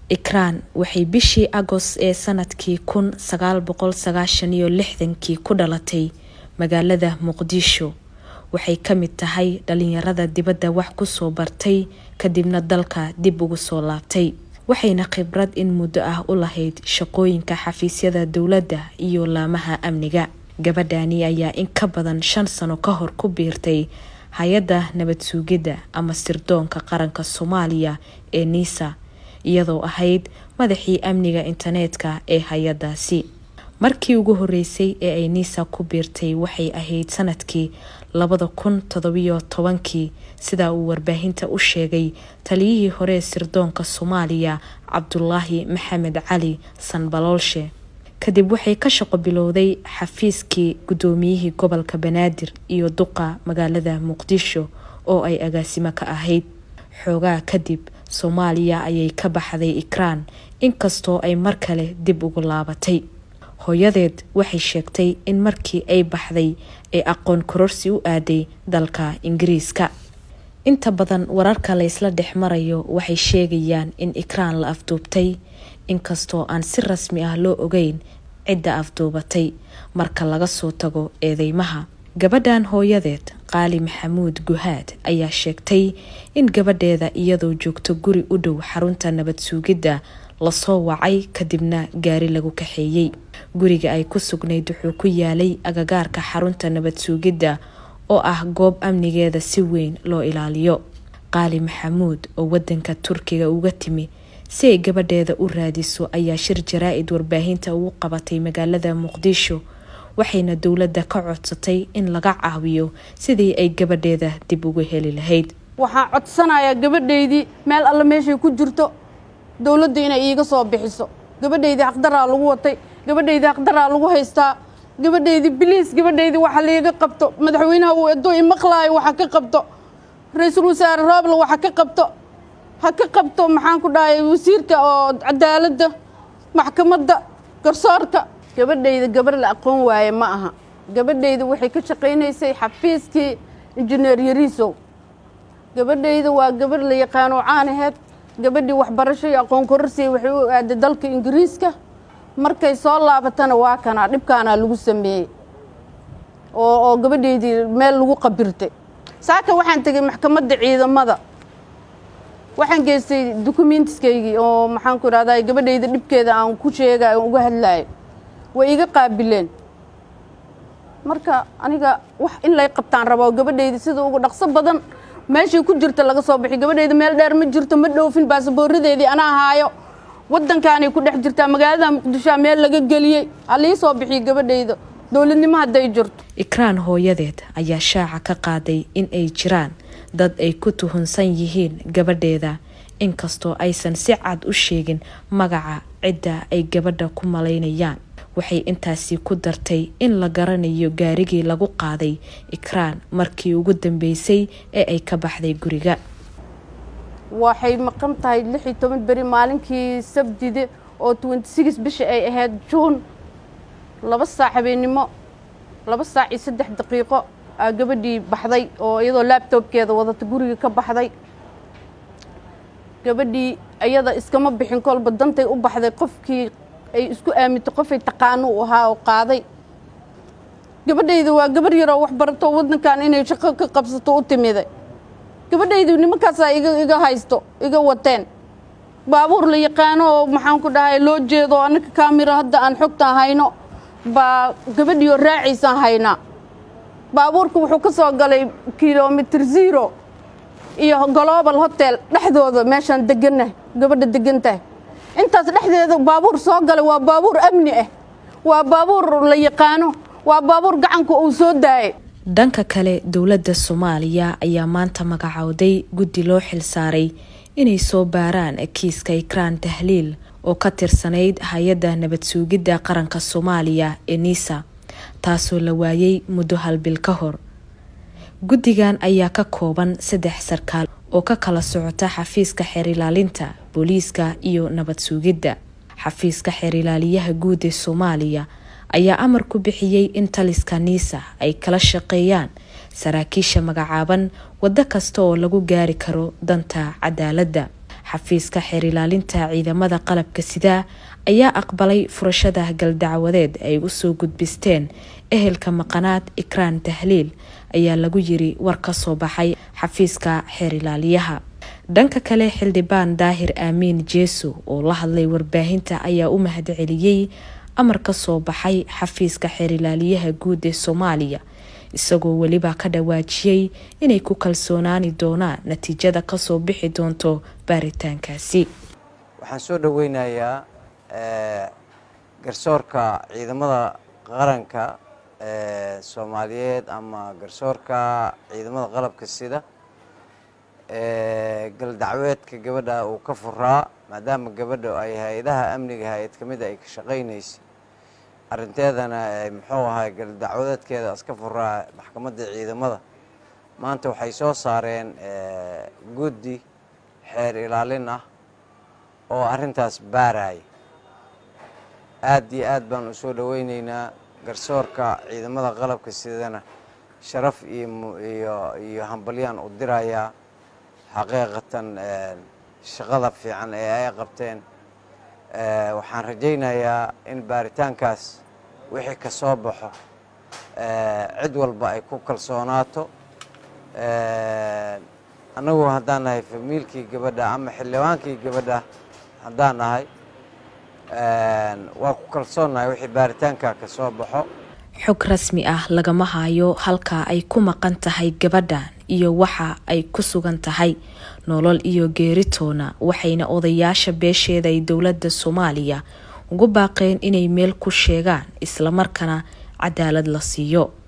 ikraan waxay bishii agost ee sanadkii kun sagaal boqol sagaashan iyo lixdankii ku dhalatay magaalada muqdisho waxay ka mid tahay dhalinyarada dibadda wax kusoo bartay kadibna dalka dib ugu soo laabtay waxayna khibrad in muddo ah u lahayd shaqooyinka xafiisyada dowladda iyo laamaha amniga gabadhani ayaa in ka badan shan sano ka hor ku biirtay hay-adda nabad suugidda ama sirdoonka qaranka soomaaliya ee niisa iyadoo ahayd madaxii amniga internetka ee hay-adaasi markii ugu horeysay ee ay niisa ku biirtay waxay ahayd sanadkii labada kun todobiyo tobankii sida uu warbaahinta u sheegay taliyihii hore ee sirdoonka soomaaliya cabdulaahi maxamed cali sanbaloolshe kadib waxay ka shaqo bilowday xafiiskii guddoomiyihii gobolka banaadir iyo duqa magaalada muqdisho oo ay agaasimo ka ahayd xoogaa kadib soomaaliya ayay ka baxday ikraan inkastoo ay mar kale dib ugu laabatay hooyadeed waxay sheegtay in markii ay baxday ay aqoon kororsi u aaday dalka ingiriiska inta badan wararka laysla dhex marayo waxay sheegayaan in ikraan la afduubtay inkastoo aan si rasmi ah loo ogeyn cidda afduubatay marka laga soo tago eedeymaha gabadhan hooyadeed qaali maxamuud guhaad ayaa sheegtay in gabadheeda iyadoo joogto guri u dhow xarunta nabad suugidda lasoo wacay kadibna gaari lagu kaxeeyey guriga ay ku sugnayd wuxuu ku yaalay agagaarka xarunta nabad suugidda oo ah goob amnigeeda si weyn loo ilaaliyo qaali maxamuud oo wadanka turkiga uga timi si ay gabadheeda u raadiso ayaa shir jaraa-id warbaahinta ugu qabatay magaalada muqdisho waxayna dowladda ka codsatay in laga caawiyo sidii ay gabadheeda dib ugu heli lahayd waxaan codsanayaa gabadhaydii meel alle meeshay ku jirto dowladda inay iiga soo bixiso gabadhaydii xaqdaraa lagu watay gabadhaydii xaqdaraa lagu haystaa gabadhaydii biliis gabadhaydii waxa liiga qabto madaxweynaha uu edo imaqlaayo waxa ka qabto ra-iisul wasaare roobla waxa ka qabto ha ka qabto maxaan ku dhahay wasiirka oo cadaaladda maxkamadda garsoorka gabadhayda gabar la aqoon waaye ma aha gabadhayda waxay ka shaqaynaysay xafiiskii injineer yariisow gabadhayda waa gabar la yaqaano caanaheed gabadhii waxbarasho iyo aqoon kororsiya waxay u aaday dalka ingiriiska markay soo laabatana waa kanaa dhibkaanaa lagu sameeyey oo oo gabadhaydii meel lagu qabirtay saaka waxaan tegay maxkamadda ciidamada waxaan geystay dukumentiskaygii oo maxaan ku idhahdaa gabadhayda dhibkeeda aan ku sheegay aan uga hadlaayo way iga qaabileen marka aniga wax in lay qabtaan rabo gabadhayda sida ugu dhaqso badan meeshay ku jirta laga soo bixi gabadhayda meel dheer ma jirto ma dhoofin baasaboorradeedii anaa haayo waddankaanay ku dhex jirtaa magaalada muqdishoa meel laga geliyey halii soo bixiyo gabadhayda dowladnimo hadday jirto ikraan hooyadeed ayaa shaaca ka qaaday in ay jiraan dad ay ku tuhunsan yihiin gabadheeda inkastoo aysan si cad u sheegin magaca cidda ay gabadha ku malaynayaan waxay intaasi ku dartay in la garanayo gaarigii lagu qaaday ikraan markii ugu dambeysay ee ay ka baxday guriga waxay maqan tahay lix iyo toban beri maalinkii sabdide oo twenty six bisha ay ahayd juun laba saac habeennimo laba saac iyo saddex daqiiqo aa gabadhii baxday oo iyadoo laabtoobkeeda wadata guriga ka baxday gabadhii iyada iskama bixin kolba dantay u baxday qofkii ay isku aamintay qofay taqaano u ahaa oo qaaday gabadhayda waa gabar yaroo wax barato waddankan inay shaqo ka qabsato u timiday gabadhaydu nimankaasaa iga iga haysto iga wateen baabuur la yaqaano oo maxaan ku dhahay loo jeedo annaka kaamira hadda aan xogtaan hayno baa gabadhiioo raacaysaan haynaa baabuurka wuxuu ka soo galay kilomitr zero iyo global hotel dhexdooda meeshaan deganah gabadha degantahay intaas dhexdeeda baabuur soo galay waa baabuur amni ah waa baabuur la yaqaano waa baabuur gacanka uu soo daayay dhanka kale dowladda soomaaliya ayaa maanta magacowday guddi loo xilsaaray inay soo baaraan kiiska ikraan tahliil oo ka tirsanayd hay-adda nabad suugidda qaranka soomaaliya ee niisa taasoo la waayay muddo halbil ka hor guddigan ayaa ka kooban saddex sarkaal oo ka kala socota xafiiska xeerilaalinta booliiska iyo nabad suugidda xafiiska xeerilaaliyaha guud ee soomaaliya ayaa amar ku bixiyey in taliska niisa ay kala shaqeeyaan saraakiisha magacaaban waddo kasta oo lagu gaari karo danta cadaaladda xafiiska xeer ilaalinta ciidamada qalabka sidaa ayaa aqbalay furashada galdacwadeed ay usoo gudbisteen ehelka maqanaad ikraan tahliil ayaa lagu yiri war ka soo baxay xafiiska xeer ilaaliyaha dhanka kale xildhibaan daahir aamiin jeeso oo la hadlay warbaahinta ayaa u mahadceliyey amar ka soo baxay xafiiska xeer ilaaliyaha guud ee soomaaliya isagoo weliba ka dhawaajiyey inay ku kalsoonaani doonaan natiijada kasoo bixi doonto baaritaankaasi waxaan soo dhaweynayaa garsoorka ciidamada qaranka ee soomaaliyeed ama garsoorka ciidamada qalabka sida galdacweedka gabadha uu ka furaa maadaama gabadha ay hay-adaha amniga hay-ad ka mida ay ka shaqaynaysay arrinteedana muxuu ahay galdacwadeedkeeda iska furaa maxkamadda ciidamada maanta waxay soo saareen guddi xeer ilaalin ah oo arrintaas baaraya aad iyo aad baan u soo dhaweyneynaa garsoorka ciidamada qalabka sidana sharaf iyo iyo hambalyaan u dirayaa xaqiiqatan shaqada fiican ee ay qabteen waxaan rajaynayaa in baaritaankaas wixii ka soo baxo cid walba ay ku kalsoonaato annagu haddaan nahay famiilkii gabadha ama xildhibaankii gabadha haddaan nahay waa ku kalsoonnahay wixii baaritaanka ka soo baxo xog rasmi ah lagama hayo halka ay ku maqan tahay gabadhan iyo waxa ay ku sugan tahay nolol iyo geeritoona waxayna odayaasha beesheeda ay dowladda soomaaliya ugu baaqeen inay meel ku sheegaan islamarkaana cadaalad la siiyo